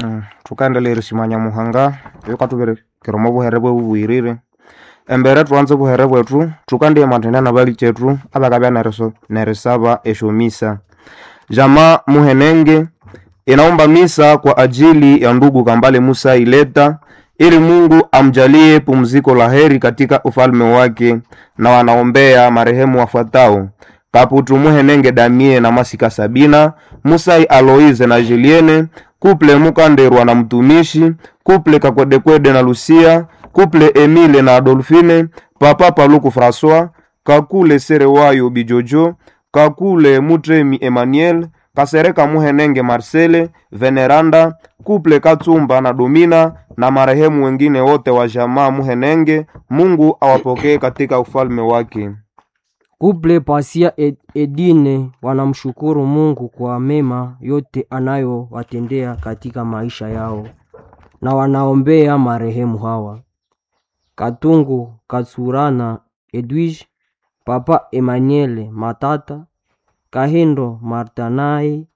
Mm, thukaendelea erishimanya muhanga yukathuberekera omo buhere bwe bubwirire embere thuanze obuhere bwethu thukandiya mathenia na bali kyethu abakabya neriso nerisaba esyomisa jama muhenenge inaomba misa kwa ajili ya ndugu Kambale Musa Ileta ili Mungu amjalie pumziko la heri katika ufalme wake, na wanaombea marehemu wafuatao: Kaputu Muhenenge Damie na Masika Sabina, Musai Aloize na Julienne, Kuple Mukanderwa na mtumishi, Kuple Kakwedekwede na Lucia, Kuple Emile na Adolfine, Papa Paluku Francois, Kakule Serewayo Bijojo, Kakule Mutremi Emmanuel, Kasereka Muhenenge Marcele, Veneranda, Kuple Katsumba na Domina na marehemu wengine wote wa jamaa Muhenenge. Mungu awapokee katika ufalme wake. Kuple Pasia Ed- Edine wanamshukuru Mungu kwa mema yote anayowatendea katika maisha yao na wanaombea marehemu hawa: Katungu Katsurana Edwige, Papa Emmanuel Matata, Kahindo Martanai,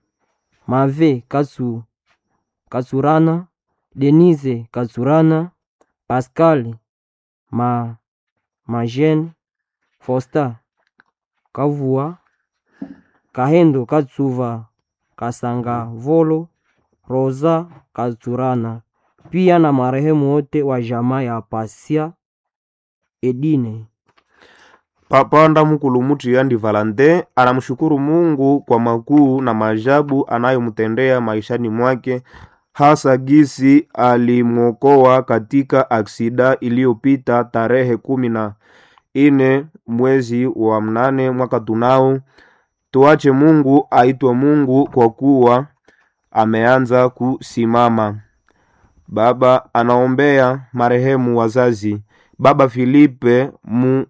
Mave Katsu, Katsurana, Denise Katsurana, Pascal Ma, Majene Fosta Kavua Kahendo Katsuva Kasanga Volo Rosa Katsurana pia na marehemu wote wa jamaa ya Pasia Edine. Papa Ndamukulu Mutiyandi Valante anamshukuru Mungu kwa makuu na maajabu anayomtendea maishani mwake, hasa gisi alimwokoa katika aksida iliyopita tarehe kumi na ine mwezi wa mnane mwaka tunao. Tuache Mungu aitwe Mungu kwa kuwa ameanza kusimama. Baba anaombea marehemu wazazi Baba Filipe mu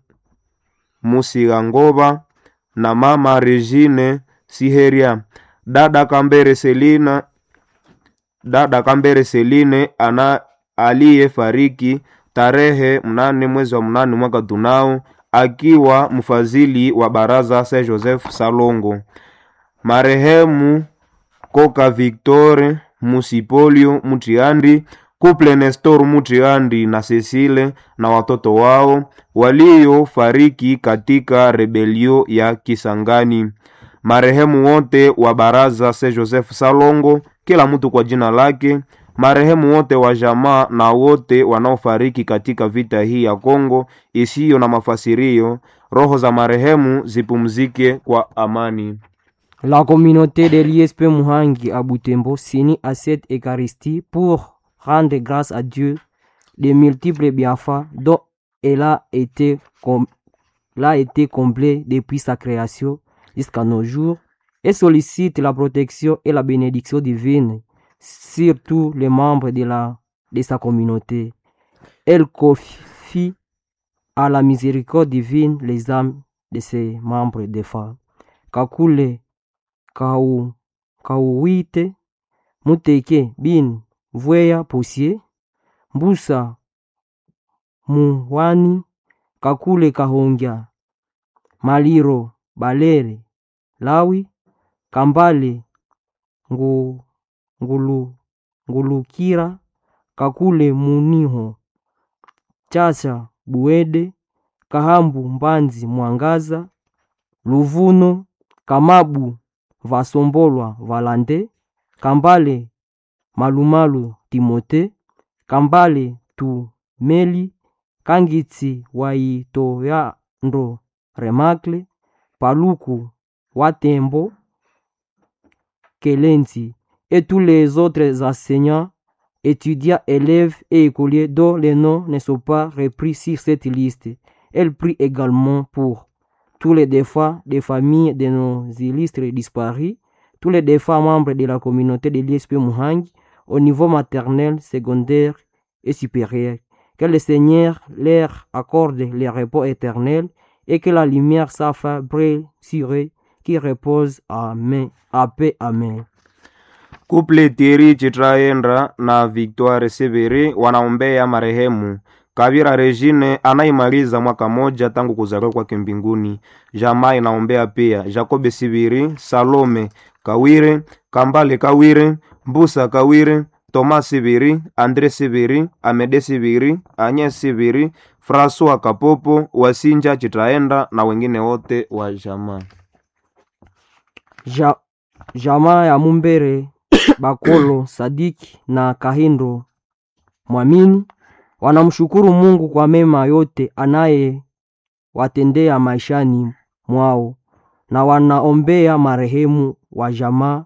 Musigangoba na mama Regine Siheria, dada Kambere Selina, dada Kambere Seline ana aliyefariki tarehe mnane mwezi wa mnane mwaka tunao akiwa mfadhili wa baraza Saint Joseph Salongo. Marehemu Koka Victor Musipolio Mutiandi Kuple Nestor Mutiandi na Cecile na watoto wao waliofariki katika rebelio ya Kisangani. Marehemu wote wa baraza Saint Joseph Salongo, kila mtu kwa jina lake. Marehemu wote wa jamaa na wote wanaofariki katika vita hii ya Kongo isiyo na mafasirio, roho za marehemu zipumzike kwa amani. La communauté de l'ISP Muhangi à Butembo s'unit à cette Eucharistie pour rendre grâce à Dieu des multiples bienfaits dont elle a été, com- elle a été comblée depuis sa création jusqu'à nos jours et sollicite la protection et la bénédiction divine sur tous les membres de, la, de sa communauté. Elle confie à la miséricorde divine les âmes de ses membres défunts. Kakule Kau, Kauwite, Muteke bin Vweya Posier, Mbusa Muwani, Kakule Kahongya, Maliro Balere, Lawi, Kambale Ngu, Ngulu, Ngulukira, Kakule Muniho, Chacha Buede, Kahambu Mbanzi Mwangaza, Luvuno, Kamabu Vasombolwa Valande, Kambale Malumalu Timote, Kambale Tumeli, Kangitsi Waitoyando Remakle, Paluku Watembo, Kelenzi, et tous les autres enseignants, étudiants, élèves et écoliers dont les noms ne sont pas repris sur cette liste. Elle prie également pour tous les défunts des familles de nos illustres disparus, tous les défunts membres de la communauté de l'ISP Muhangi au niveau maternel, secondaire et supérieur. Que le Seigneur leur accorde le repos éternel et que la lumière s'affa brille sur eux qui repose Amen. À paix. Amen. Kuple Thierry Chitraendra na Victoire Severi wanaombea marehemu Kavira Regine anaimaliza mwaka moja tangu kuzaliwa kwake mbinguni. Jamaa inaombea pia Jacobe Sibiri, Salome Kawire, Kambale Kawire, Mbusa Kawire, Thomas Sibiri, Andre Sibiri, Amede Sibiri, Anye Sibiri, Francois Kapopo, Wasinja Chitaenda na wengine wote wa jamaa. ja, jamaa ya Mumbere Bakolo Sadiki na Kahindo Mwamini wanamshukuru Mungu kwa mema yote anayewatendea maishani mwao na wanaombea marehemu wa jamaa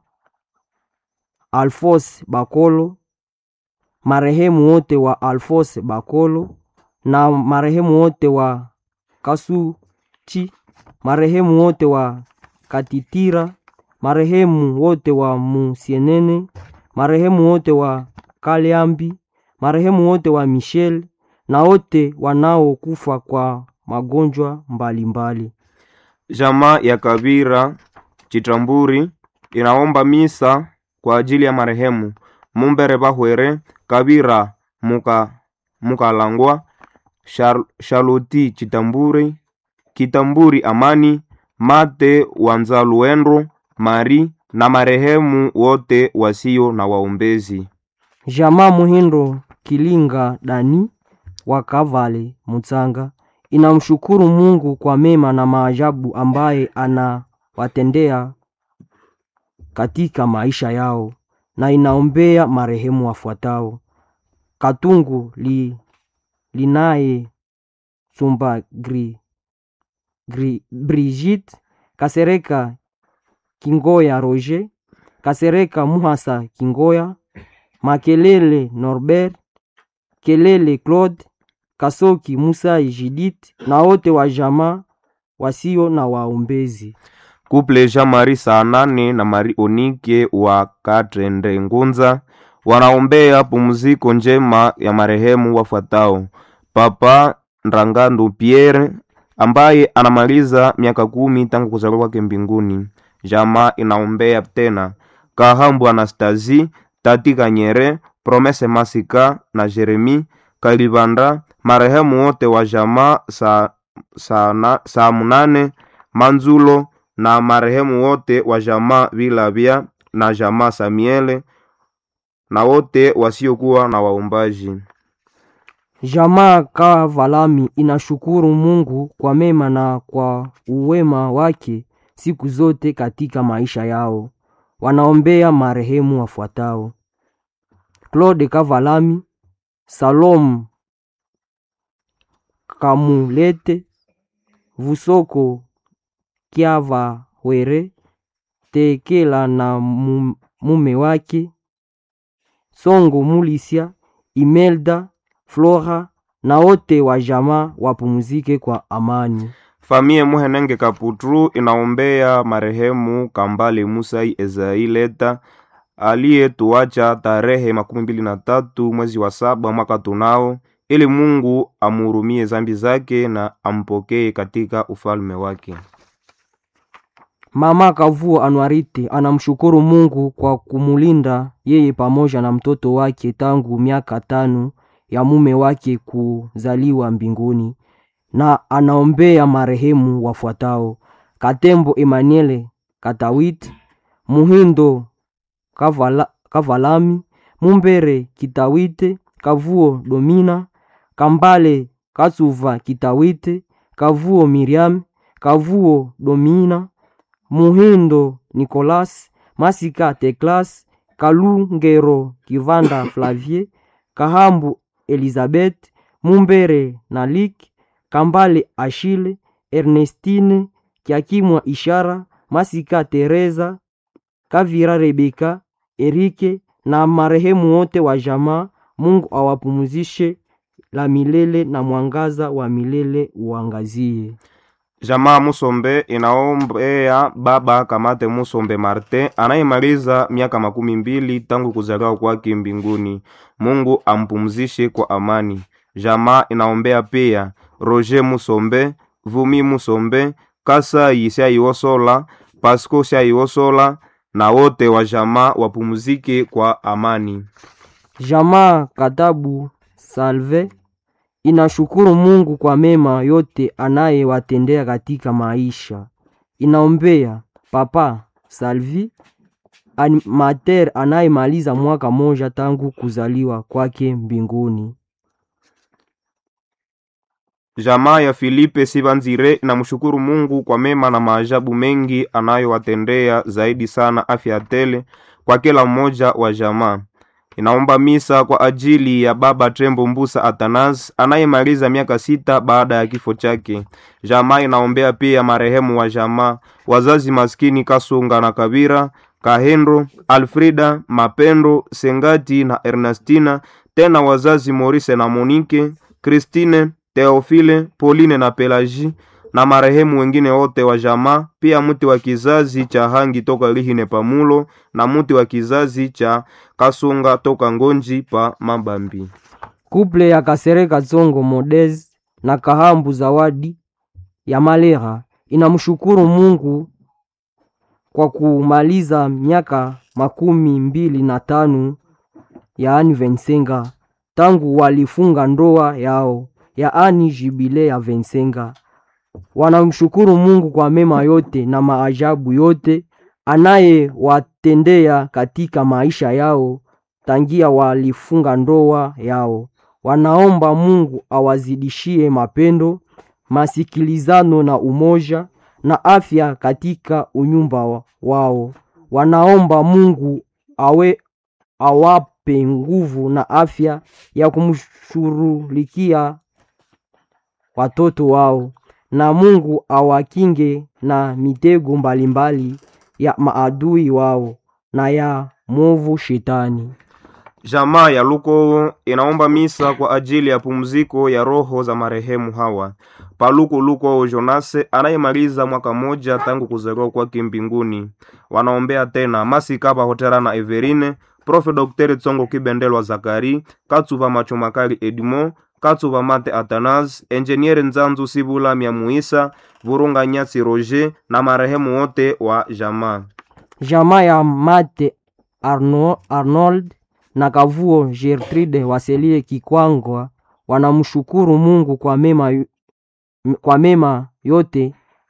Alfos Bakolo, marehemu wote wa Alfos Bakolo na marehemu wote wa Kasuchi, marehemu wote wa Katitira, marehemu wote wa Musienene, marehemu wote wa Kaliambi, marehemu wote wa Michel na wote wanaokufa kwa magonjwa mbalimbali. Jamaa ya Kabira Chitamburi inaomba misa kwa ajili ya marehemu Mumbere Bahwere Kabira Muka Mukalangwa Shar, Shaloti Chitamburi Kitamburi Amani Mate Wanzaluendro Mari na marehemu wote wasio na waombezi. Jamaa Muhindo Kilinga Dani wa Kavale Mutsanga inamshukuru Mungu kwa mema na maajabu ambaye anawatendea katika maisha yao na inaombea marehemu wafuatao: Katungu li, linaye Sumba gri, gri, Brigitte Kasereka Kingoya Roger Kasereka Muhasa Kingoya Makelele Norbert Kelele Claude Kasoki Musa Judith na wote wa jamaa wasio na waombezi. Kuple Jean Marie saa nane na Marie Onike wa Katende Ngunza wanaombea pumziko njema ya marehemu wafuatao: Papa Ndangandu Pierre ambaye anamaliza miaka kumi tangu kuzaliwa kwake mbinguni. Jamaa inaombea tena Kahambu Anastasi, Tati Kanyere, Promese Masika na Jeremi Kalibanda, marehemu wote wa jamaa saa sa, na- saa munane Manzulo na marehemu wote wa jamaa Vilabia na jamaa Samiele na wote wasiokuwa na waombaji. Jamaa Kavalami inashukuru Mungu kwa mema na kwa uwema wake siku zote katika maisha yao. Wanaombea marehemu wafuatao: Claude Kavalami, Salom Kamulete, Vusoko Kiavawere, Tekela na mu- mume wake, Songo Mulisia, Imelda, Flora na wote wa jamaa wapumzike kwa amani. Famie Muhenenge Kaputru inaombea marehemu Kambale Musai Ezaileta aliyetuacha tarehe makumi mbili na tatu mwezi wa saba mwaka tunao, ili Mungu amhurumie zambi zake na ampokee katika ufalme wake. Mama Kavuo Anwarite anamshukuru Mungu kwa kumulinda yeye pamoja na mtoto wake tangu miaka tano ya mume wake kuzaliwa mbinguni, na anaombea marehemu wafuatao: Katembo Emmanuel Katawit, Muhindo Kavala, Kavalami, Mumbere Kitawite, Kavuo Domina, Kambale Katsuva Kitawite, Kavuo Miriam, Kavuo Domina, Muhindo Nicolas, Masika Teklas, Kalungero Kivanda Flavie, Kahambu Elizabeth, Mumbere Nalik, Kambale Ashile, Ernestine Kiakimwa Ishara, Masika Teresa, Kavira Rebeka, Erike na marehemu wote wa jamaa. Mungu awapumzishe la milele na mwangaza wa milele uangazie. Jamaa Musombe inaombea baba Kamate Musombe Marte anayemaliza miaka makumi mbili tangu kuzaliwa kwake mbinguni. Mungu ampumzishe kwa amani. Jamaa inaombea pia Roger Musombe, Vumi Musombe, Kasai Syaiwosola, Pasco Syaiwosola na wote wa jamaa wapumzike kwa amani. Jamaa Katabu Salve inashukuru Mungu kwa mema yote anayewatendea katika maisha. Inaombea Papa Salvi, animateur anayemaliza mwaka moja tangu kuzaliwa kwake mbinguni. Jamaa ya Filipe Sibanzire inamshukuru Mungu kwa mema na maajabu mengi anayowatendea, zaidi sana afya tele kwa kila mmoja wa jamaa. Inaomba misa kwa ajili ya baba Tembo Mbusa Atanas anayemaliza miaka sita baada ya kifo chake. Jamaa inaombea pia marehemu wa jamaa, wazazi maskini Kasunga na Kabira, Kahendo, Alfrida, Mapendo, Sengati na Ernestina, tena wazazi Morise na Monike, Christine, Theophile, Pauline na Pelagie na marehemu wengine wote wa jamaa, pia mti wa kizazi cha Hangi toka Lihine Pamulo na mti wa kizazi cha Kasunga toka Ngonji pa Mabambi. Kuple ya Kasereka Tsongo Modez na Kahambu Zawadi ya Malera inamshukuru Mungu kwa kumaliza miaka makumi mbili na tano yaani Vensenga tangu walifunga ndoa yao yaani jibile ya Vensenga. Wanamshukuru Mungu kwa mema yote na maajabu yote anayewatendea katika maisha yao tangia walifunga ndoa yao. Wanaomba Mungu awazidishie mapendo, masikilizano na umoja na afya katika unyumba wa- wao. Wanaomba Mungu awe awape nguvu na afya ya kumshughulikia watoto wao na Mungu awakinge na mitego mbalimbali ya maadui wao na ya mwovu shetani. Jamaa ya Luko inaomba misa kwa ajili ya pumziko ya roho za marehemu hawa. Paluku Luko Jonase anayemaliza mwaka moja tangu kuzaliwa kwake mbinguni. Wanaombea tena Masikapa Hotera na Everine, Profe Dr. Tsongo Kibendelwa Zakari, Katsuva Machomakali Edmo, Katsuva Mate Atanas, Enjeniere Nzanzu Sibula Myamuisa, Vurunga Nyasi Roger na marehemu wote wa jamaa. Jamaa ya Mate Arno, Arnold na Kavuo Gertrude Waselie Kikwangwa wanamshukuru Mungu kwa mema, yu- kwa mema yote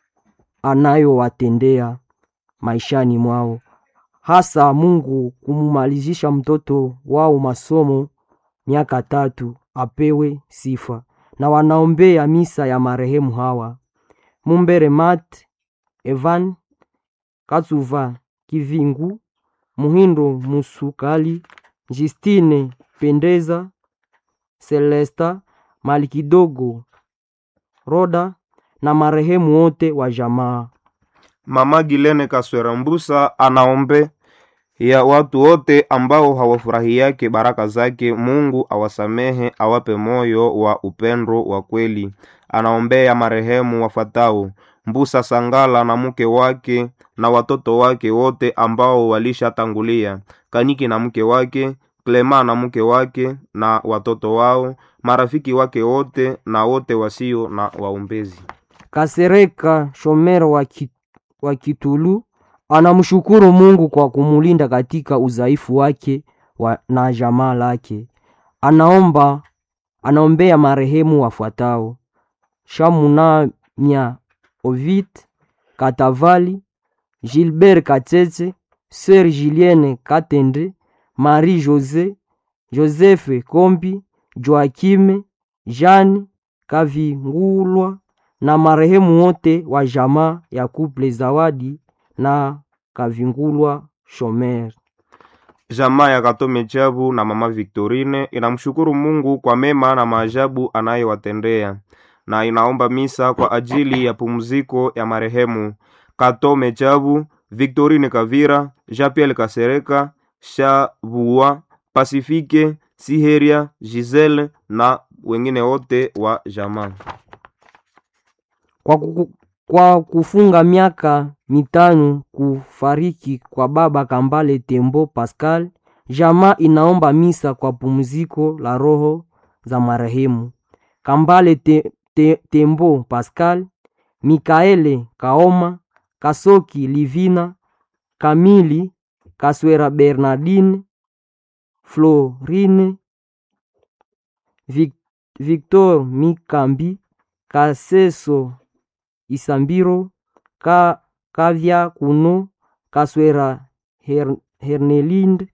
anayowatendea maishani mwao, hasa Mungu kumumalizisha mtoto wao masomo miaka tatu, apewe sifa. Na wanaombea misa ya marehemu hawa Mumbere Mat Evan Katsuva Kivingu Muhindo Musukali Justine Pendeza Celesta Malikidogo Roda na marehemu wote wa jamaa. Mama Gilene Kaswera Mbusa anaombe ya watu wote ambao hawafurahiake baraka zake. Mungu awasamehe, awape moyo wa upendo wa kweli. Anaombea marehemu wafatao Mbusa Sangala na mke wake na watoto wake wote ambao walishatangulia, Kaniki na mke wake, Klema na mke wake na watoto wao, marafiki wake wote na wote wasio na waombezi. Kasereka Shomero wa, ki, wa Kitulu anamshukuru Mungu kwa kumulinda katika udhaifu wake wa, na jamaa lake. Anaomba anaombea marehemu wafuatao: Shamunamya Ovid Katavali, Gilbert Katete, Sœur Julienne Katende, Marie Jose, Joseph Kombi, Joakime, Jeanne Kavingulwa na marehemu wote wa jamaa ya Couple Zawadi na Kavingulwa Shomer. Jamaa ya Katome Chabu na mama Victorine inamshukuru Mungu kwa mema na maajabu anayowatendea na inaomba misa kwa ajili ya pumziko ya marehemu Katome Chabu, Victorine Kavira, Jean-Pierre Kasereka, Shabua, Pasifike, Siheria, Giselle na wengine wote wa jamaa. Kwa, kuku, kwa kufunga miaka mitano kufariki kwa baba Kambale Tembo Pascal, jamaa inaomba misa kwa pumziko la roho za marehemu Kambale te, te, Tembo Pascal, Mikaele Kaoma, Kasoki Livina, Kamili Kaswera Bernardine, Florine Vic, Victor Mikambi, Kaseso Isambiro, Ka, Kavya Kuno, Kaswera Her, Hernelinde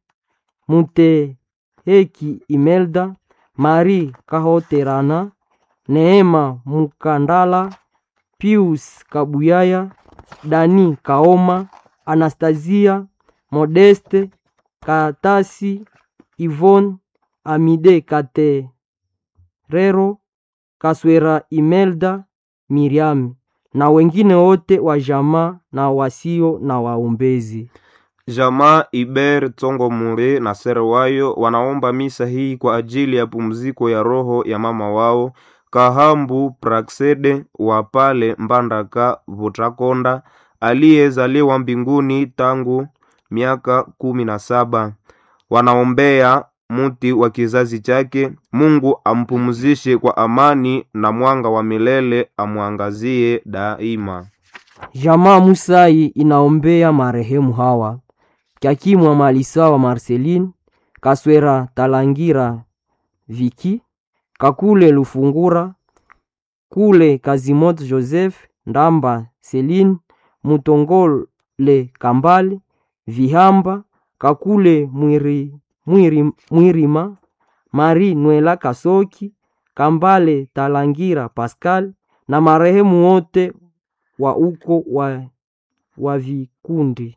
Muteheki Imelda Marie Kahoterana Neema Mukandala Pius Kabuyaya Dani Kaoma Anastasia Modeste Katasi Yvonne Amide Katerero Kaswera Imelda Miriam na wengine wote wa jamaa na wasio na waombezi. Jamaa Iber Tsongo Mure na Serwayo wanaomba misa hii kwa ajili ya pumziko ya roho ya mama wao Kahambu Praksede wa pale Mbandaka Vutakonda aliyezaliwa mbinguni tangu miaka kumi na saba. Wanaombea muti wa kizazi chake, Mungu ampumzishe kwa amani na mwanga wa milele amwangazie daima. Jamaa Musai inaombea marehemu hawa Kyakimwa Malisawa Marceline Kaswera Talangira Viki Kakule Lufungura Kule Kazimot Joseph Ndamba Celine Mutongole Kambale Vihamba Kakule Mwiri, Mwiri, Mwirima Mari Nwela Kasoki Kambale Talangira Pascal na marehemu wote wa uko wa, wa vikundi.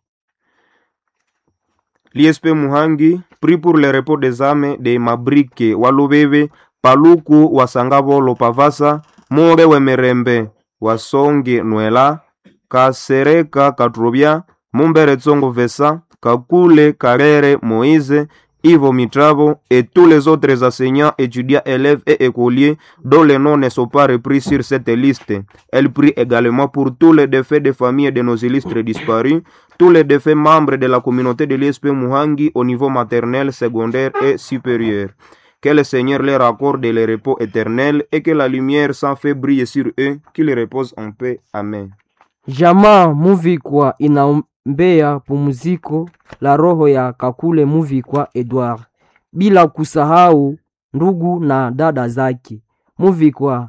L'ISP Muhangi prie pour le repos des âmes de Mabrike Walubebe Paluku Wasangabolo Pavasa More Wemerembe Wasonge Nwela Kasereka Katrobia Mumbere Tsongo Vesa Kakule Karere Moïse Ivo Mitravo et tous les autres enseignants, étudiants, élèves et écoliers dont les noms ne sont pas repris sur cette liste. Elle prie également pour tous les défaits des familles de nos illustres disparus, tous les défaits membres de la communauté de l'ISP Muhangi au niveau maternel, secondaire et supérieur. Que le Seigneur leur accorde le repos éternel et que la lumière sans fait brille sur eux, qu'ils reposent en paix. Amen. Jamaa Muvikwa inaombea pumziko la roho ya Kakule Muvikwa Edward, bila kusahau ndugu na dada zake Muvikwa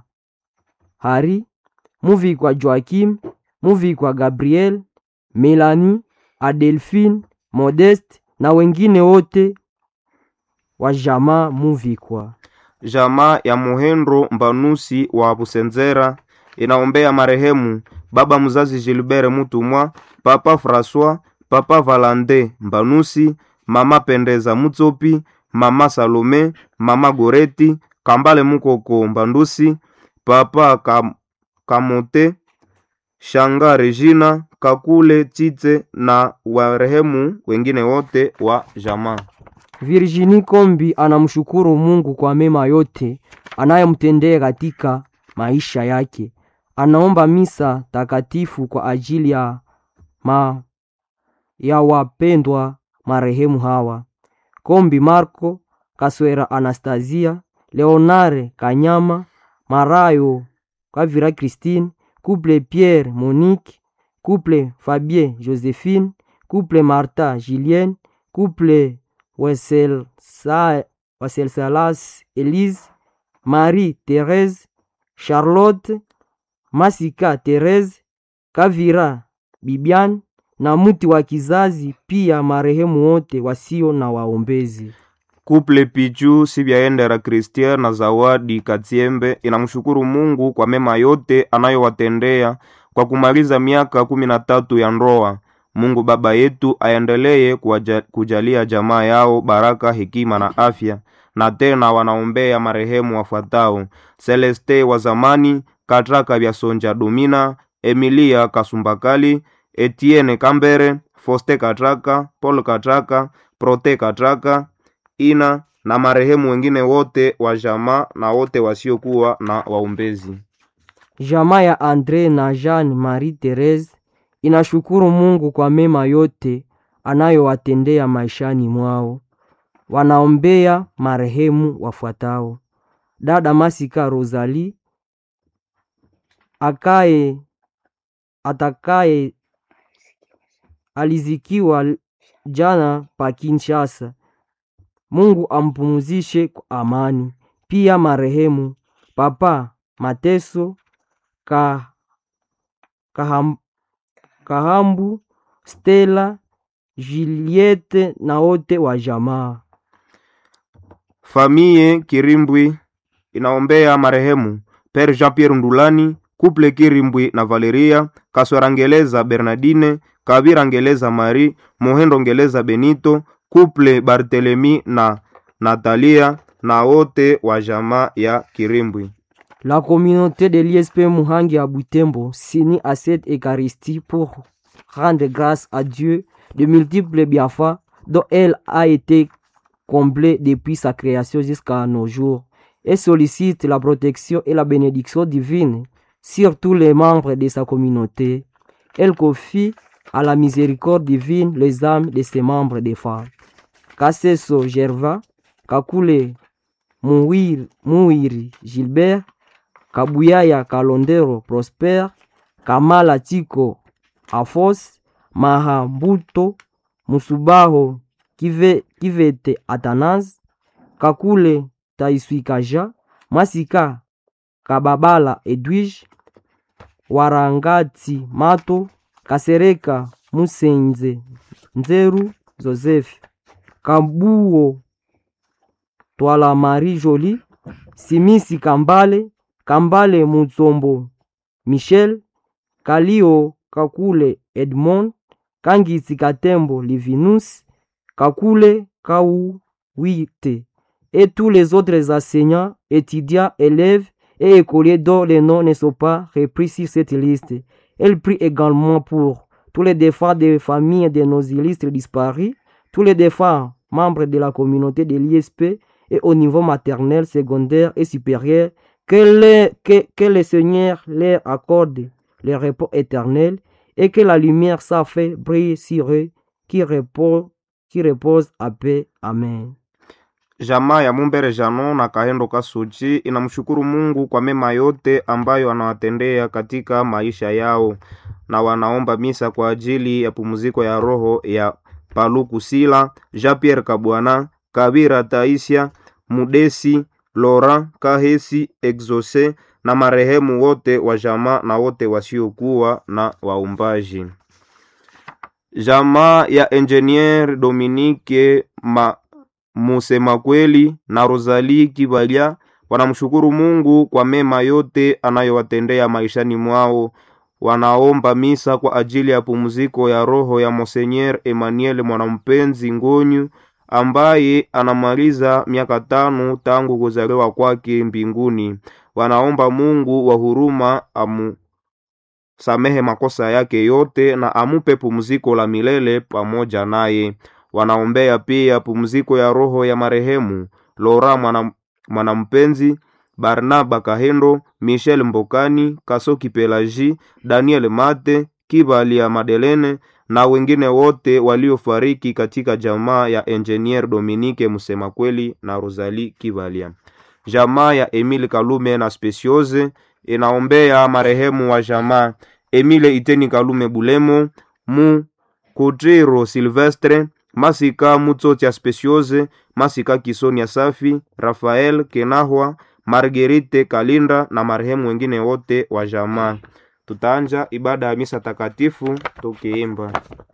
Hari, Muvikwa Joakim, Muvikwa Gabriel, Melanie, Adelphine, Modeste na wengine wote wa jamaa Muvikwa. Jamaa ya Muhendro Mbanusi wa Busenzera inaombea marehemu baba mzazi Gilbert Mutumwa, papa François, papa Valande Mbanusi, mama Pendeza Mutsopi, mama Salome, mama Goreti, Kambale Mukoko Mbandusi, papa Kam Kamote, Shanga Regina, Kakule Tite na warehemu wengine wote wa jamaa. Virginie Kombi anamshukuru Mungu kwa mema yote anayomtendea katika maisha yake. Anaomba misa takatifu kwa ajili ya, ma, ya wapendwa marehemu hawa Kombi Marco, Kaswera Anastasia, Leonare Kanyama, Marayo Kavira Christine, Couple Pierre Monique, Couple Fabien Josephine, Couple Martha Julienne, Couple Weselsalas Elise, Marie Therese, Charlotte, Masika Therese, Kavira Bibian na mti wa kizazi, pia marehemu wote wasio na waombezi. Kuple Pichu Sibyaendera Christian na Zawadi Katiembe inamshukuru Mungu kwa mema yote anayowatendea kwa kumaliza miaka kumi na tatu ya ndoa. Mungu Baba yetu aendelee kuwaja- kujalia jamaa yao baraka, hekima na afya. Na tena wanaombea marehemu wafuatao: Celeste wa zamani, Katraka vya Sonja Domina, Emilia Kasumbakali, Etienne Kambere, Foste Katraka, Paul Katraka, Prote Katraka, Ina na marehemu wengine wote wa jamaa na wote wasiokuwa na waombezi. Jamaa ya Andre na Jean Marie Therese inashukuru Mungu kwa mema yote anayowatendea maishani mwao. Wanaombea marehemu wafuatao: dada Masika Rosalie akaye atakaye alizikiwa jana pa Kinshasa. Mungu ampumzishe kwa amani. Pia marehemu Papa Mateso ka, kaham, Kahambu Stella Juliette na wote wa jamaa. Famille Kirimbwi inaombea marehemu Père Jean-Pierre Ndulani, Couple Kirimbwi na Valeria, Kaswera Ngeleza Bernardine, Kabira Ngeleza Marie, Mohendo Ngeleza Benito, Couple Barthelemy na Natalia na wote wa jamaa ya Kirimbwi. La communauté de l'ISP Muhangi à Butembo s'unit à cette Eucharistie pour rendre grâce à Dieu de multiples bienfaits dont elle a été comblée depuis sa création jusqu'à nos jours et sollicite la protection et la bénédiction divine sur tous les membres de sa communauté. Elle confie à la miséricorde divine les âmes de ses membres des femmes. Kasseso Gerva, Kakule Mouir, Mouiri Gilbert, Kabuyaya Kalondero Prosper, Kamala Tiko Afos, Mahambuto Musubaho Kive, Kivete Atanas, Kakule Taiswikaja, Masika Kababala Edwige, Warangati Mato, Kasereka Musenze Nzeru Joseph, Kambuo Twala Marie Jolie, Simisi Kambale, Kambale Mutsombo Michel, Kalio Kakule Edmond, Kangisi Katembo Livinus, Kakule Kauwite, et tous les autres enseignants, étudiants, élèves et écoliers dont les noms ne sont pas repris sur cette liste. Elle prie également pour tous les défunts des familles de nos illustres disparus, tous les défunts membres de la communauté de l'ISP et au niveau maternel, secondaire et supérieur, que le, que, que le Seigneur leur accorde le repos éternel et que la lumière sa fait brille sur eux qui repose, qui repose à paix. Amen. Jamaa ya Mumbere Jano na Kahendo Kasuchi inamshukuru Mungu kwa mema yote ambayo anawatendea katika maisha yao, na wanaomba misa kwa ajili ya pumziko ya roho ya Paluku Sila, Jean Pierre Kabwana, Kabira Taisia, Mudesi, Lora Kahesi, Exose na marehemu wote wa jamaa na wote wasiokuwa na waumbaji. Jamaa ya Engineer Dominique ma Musema kweli na Rosalie Kibalia wanamshukuru Mungu kwa mema yote anayowatendea maishani mwao. Wanaomba misa kwa ajili ya pumziko ya roho ya Monseigneur Emmanuel Mwanampenzi Ngonyu ambaye anamaliza miaka tano tangu kuzaliwa kwake mbinguni. Wanaomba Mungu wa huruma amusamehe makosa yake yote na amupe pumziko la milele pamoja naye wanaombea pia pumziko ya roho ya marehemu Lora mwana, mwanampenzi Barnaba Kahendo, Michel Mbokani, Kasoki Pelaji, Daniel Mate, Kibalia Madelene na wengine wote waliofariki katika jamaa ya Engineer Dominique Musema kweli na Rosalie Kibalia. Jamaa ya Emile Kalume na Speciose inaombea marehemu wa jamaa Emile Iteni Kalume Bulemo, Mu Kutiro Silvestre Masika Mutsotya Speciose, Masika Kisonia Safi, Rafael Kenahwa, Margerite Kalinda na marehemu wengine wote wa jamaa. Tutaanja ibada ya misa takatifu tukiimba